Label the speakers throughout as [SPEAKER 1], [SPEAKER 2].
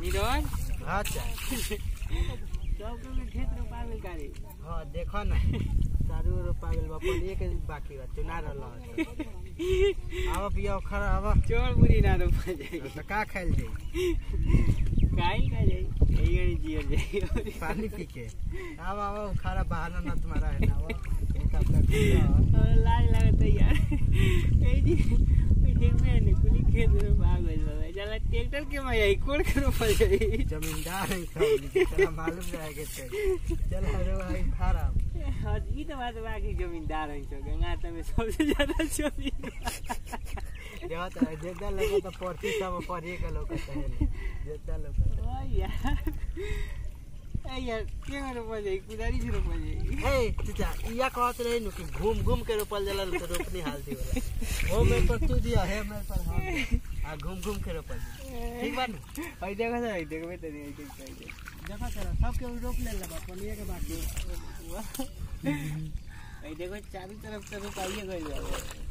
[SPEAKER 1] नीरज
[SPEAKER 2] हाँ चा
[SPEAKER 1] सब के खेत रोपा गेल गाड़ी
[SPEAKER 2] हाँ देखो ना चारू ओर रोपा गेल बा अपन एक बाकी बा चुना रहल अब पिया खरा अब
[SPEAKER 1] चोर बुरी ना रोपा जाई
[SPEAKER 2] तो का खाइल जाई
[SPEAKER 1] काई का जाई यही गड़ी जियल जाई
[SPEAKER 2] पानी पी के अब अब खरा बहाना ना तुम्हारा है ना वो एक अपना कुत्ता
[SPEAKER 1] और लाज लगता यार ए जी ओई देखबे ने कुली खेत रोपा गेल बा चला ट्रैक्टर के मैं यही कोड़ के रोपा जाई
[SPEAKER 2] जमींदार है सब तेरा मालूम रहे के चाहिए चल हरो भाई खरा
[SPEAKER 1] हाँ, ई तो बात बा कि जमींदार हैं छो गंगा त में सबसे ज्यादा चोरी
[SPEAKER 2] देखो तो जेदा लोग तो पढ़ती सब पढ़िए के लोग कहते हैं जेदा लोग
[SPEAKER 1] ओ यार ए यार के में रोपा जाई कुदारी से रोपा जाई
[SPEAKER 2] ए चाचा इया कहत रहे नु कि घूम घूम के रोपल जाला तो रोपनी हालती वाला ओ मैं पर तू दिया है मैं पर हम आ घूम घूम के रोपल जाला। ठीक बा ना
[SPEAKER 1] आई देखो ना आई देखो तो नहीं देख पाई
[SPEAKER 2] देखो चला सब के रोप ले लेबा पनिया के बाकी
[SPEAKER 1] आई देखो चारों तरफ से रोपाइए गइल बा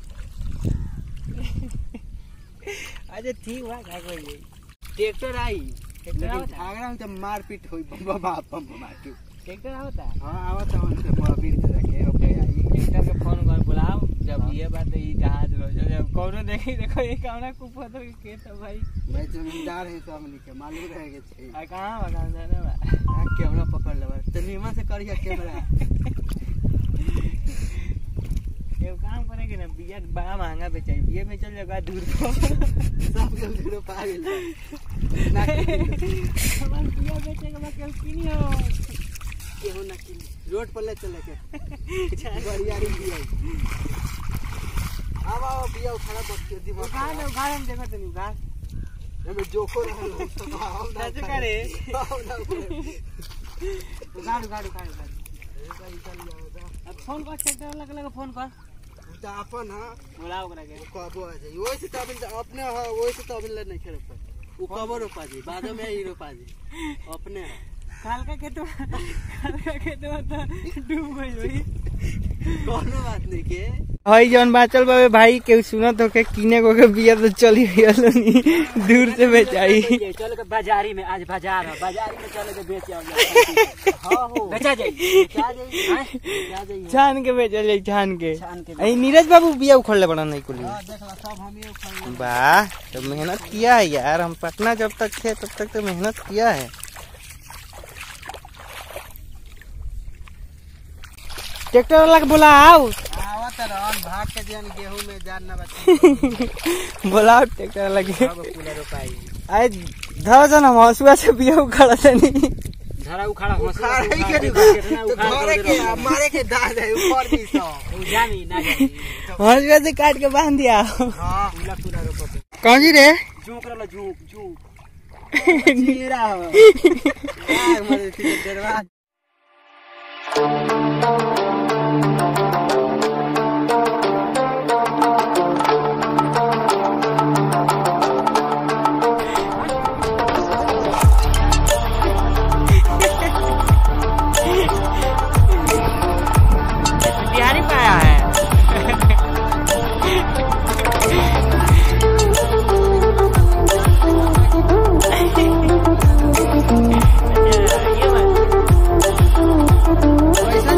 [SPEAKER 1] अच्छा ठीक बा का कोई जाई ट्रैक्टर आई ट्रैक्टर
[SPEAKER 2] लेकिन
[SPEAKER 1] आवता
[SPEAKER 2] आगरा में तो मारपीट होई बाबा बाप बम मार के
[SPEAKER 1] ट्रैक्टर आवता
[SPEAKER 2] हां आवत हम से मोबिल से रखे हो गया आई
[SPEAKER 1] ट्रैक्टर के फोन कर बुलाओ जब ये बात ई जहाज रो जब कौनो देखी देखो ये कावना कुपा तो के तो भाई
[SPEAKER 2] मैं जमींदार है सब के मालूम रहे के चाहिए
[SPEAKER 1] आ कहां बगा जाने बा
[SPEAKER 2] आ कैमरा पकड़ लेबा तो नीमा से करिया कैमरा
[SPEAKER 1] ये काम करे के ना बिया बड़ा महंगा बेचाई बिया में चल जाएगा दूर को
[SPEAKER 2] सब के जीरो पा गेल ना
[SPEAKER 1] हमार बिया बेचे के बाद केहू किनी हो
[SPEAKER 2] केहू ना कि रोड पर ले चले के गड़ियारी भी आई अब आओ बिया उखाड़ा बच्चे दी
[SPEAKER 1] उखाड़ ले उखाड़ हम देखो तनी उखाड़
[SPEAKER 2] हमें जोको रहल हो तो हम ना
[SPEAKER 1] कैसे करे?
[SPEAKER 2] हम ना करे
[SPEAKER 1] उखाड़ उखाड़ उखाड़ उखाड़
[SPEAKER 2] ए भाई चल जाओ
[SPEAKER 1] अब फोन कर ट्रैक्टर वाला के लगे फोन कर
[SPEAKER 2] तो अपन हां
[SPEAKER 1] बुलाओ ओकरा के
[SPEAKER 2] कबो आ जाई ओइ से तो अभी अपने हां ओइ से तो अभी ले नहीं खेल पर उ कबो रोपा जी बाद में ही रोपा जी अपने हा।
[SPEAKER 1] काल का खेत काल का खेत तो डूब गई भाई
[SPEAKER 2] कोनो बात नहीं के
[SPEAKER 1] हई जौन बाचल बाबे भाई केहू सुनत हो के किने को के बिया तो चली गइल नी दूर से बेचाई
[SPEAKER 3] चल के बाजारी में आज बाजार है बाजारी में चल के बेच आओ
[SPEAKER 2] हां हो
[SPEAKER 3] बेचा जाई
[SPEAKER 2] क्या जाई
[SPEAKER 3] हैं?
[SPEAKER 2] क्या जाई
[SPEAKER 1] छान के बेचल जाई छान के
[SPEAKER 3] छान के
[SPEAKER 1] अई नीरज बाबू बिया उखड़ले बड़ा नहीं कुली
[SPEAKER 2] हां देख ला सब हम ही उखाड़
[SPEAKER 1] वाह तो मेहनत किया है यार हम पटना जब तक थे तब तक तो मेहनत किया है ट्रैक्टर वाला के बोला आओ
[SPEAKER 2] आवत रहन भाग के जन गेहूं में जान ना बची
[SPEAKER 1] बोलाओ ट्रैक्टर वाला के
[SPEAKER 2] अब पूरा रोपाई
[SPEAKER 1] आए धर जन हम हंसुआ से बिया उखड़ा तनी
[SPEAKER 3] धरा उखाड़ा हंसी
[SPEAKER 2] उखाड़ ही के नहीं
[SPEAKER 3] कितना
[SPEAKER 2] तो
[SPEAKER 3] उखाड़
[SPEAKER 2] घरे
[SPEAKER 3] के
[SPEAKER 2] के मारे के दाल है ऊपर भी सौ
[SPEAKER 3] जानी ना जानी
[SPEAKER 1] हंसुआ से काट के बांध दिया
[SPEAKER 2] हां
[SPEAKER 3] पूरा पूरा रोपो
[SPEAKER 1] कौन जी रे
[SPEAKER 3] झूक रहला झूक झूक
[SPEAKER 2] जीरा हो यार मरे थी डरवा
[SPEAKER 1] बिहारी पाया है
[SPEAKER 2] पैसा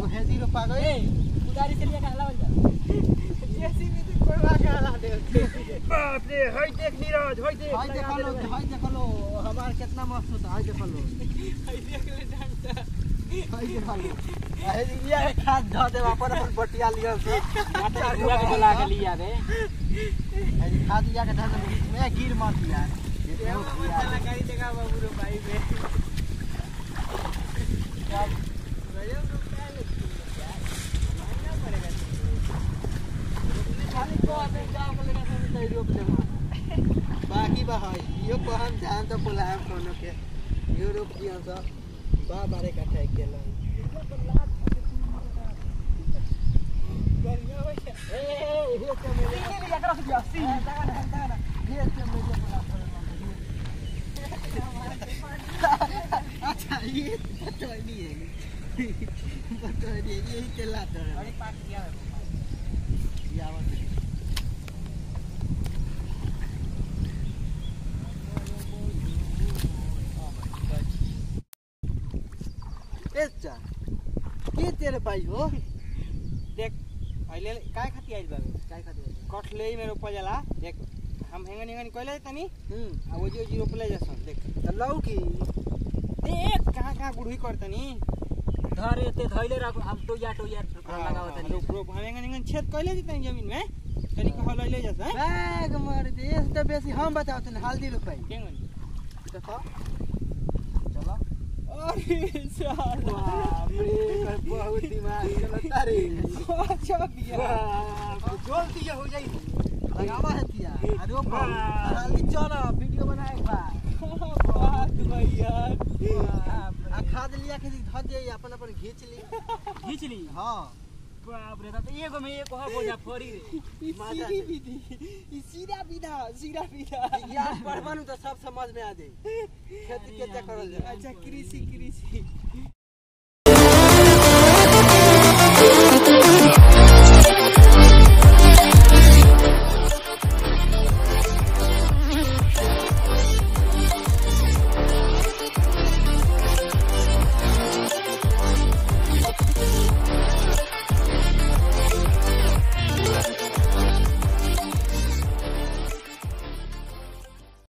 [SPEAKER 2] एगो हेदी रोपा गई
[SPEAKER 3] उधारी से लिया के हलावल जा
[SPEAKER 1] जेसीबी से कोड़वा के हला दे
[SPEAKER 3] बाप रे हई देख नीरज हई देख
[SPEAKER 2] हाय देखो लो हाय देखो लो हमार कितना मस्त होता हाय देखो लो
[SPEAKER 1] आई देख ले डंडा
[SPEAKER 2] हाय देखो लो अहे दिया के खाद ध दे अपन अपन बटिया लिया से
[SPEAKER 3] अच्छा बुआ के बुला के लिया बे
[SPEAKER 2] अहे खाद लिया के ध दे बीच में गिर मत दिया
[SPEAKER 1] ये वो चला गाड़ी देखा बाबू रो भाई में गजब रुपया लगती है यार महंगा पड़ेगा
[SPEAKER 2] खाली को आते जाओ के लेके सब तैयारी रोप ले बाकी बा हाय यो को हम ध्यान तो बुलाएम कोनो के यो रोप दिया सब बा बारे कट्ठा एक गेल
[SPEAKER 1] बढ़िया भैया
[SPEAKER 2] ए ये तो मेरे
[SPEAKER 3] लिया कर से अस्सी
[SPEAKER 2] तगा ना तगा ना ये तो मेरे बुला अच्छा ये पता नहीं है पता नहीं है ये चला तो
[SPEAKER 1] अरे पास किया
[SPEAKER 2] ये आवाज एच्चा के तेरे भाइ हो
[SPEAKER 1] देख अहिले काय खाती आइल बाबू
[SPEAKER 2] काय खाते
[SPEAKER 1] कठले मेरो पजला देख हम हेंगन हेंगन कहले तनी
[SPEAKER 2] हम्म
[SPEAKER 1] आ वो जो जीरो प्ले जसन देख
[SPEAKER 2] त लौ की
[SPEAKER 1] देख कहाँ कहाँ गुड़ही करतनी
[SPEAKER 3] धरे ते धइले राख हम टोया टोया लगावत नहीं
[SPEAKER 1] रोप रोप हम हेंगन हेंगन छेद कहले तनी जमीन में तनी कह लइले जस हैं
[SPEAKER 2] बैग मार दे एस त बेसी हम बताओ तने हल्दी रुपै
[SPEAKER 1] केंगन
[SPEAKER 2] देखो चलो
[SPEAKER 1] अरे साला
[SPEAKER 2] बाप रे बहुत दिमाग चलता रे
[SPEAKER 1] अच्छा बिया
[SPEAKER 2] जोल दिया हो जाई लगावा है तिया अरे ओ हल्दी चलो वीडियो बनाए बा
[SPEAKER 1] बात भैया
[SPEAKER 2] आ खाद लिया के धर दे अपन अपन घींच ली
[SPEAKER 3] खींच ली
[SPEAKER 2] हां
[SPEAKER 3] बाप रे त एगो में एक हो बोझा फोड़ी रे
[SPEAKER 2] माजा
[SPEAKER 1] सीधी विधि ई सीधा विधा सीधा विधा
[SPEAKER 2] विज्ञान पढ़बनु त सब समझ में आ जाई खेती केते करल जाए
[SPEAKER 1] अच्छा कृषि कृषि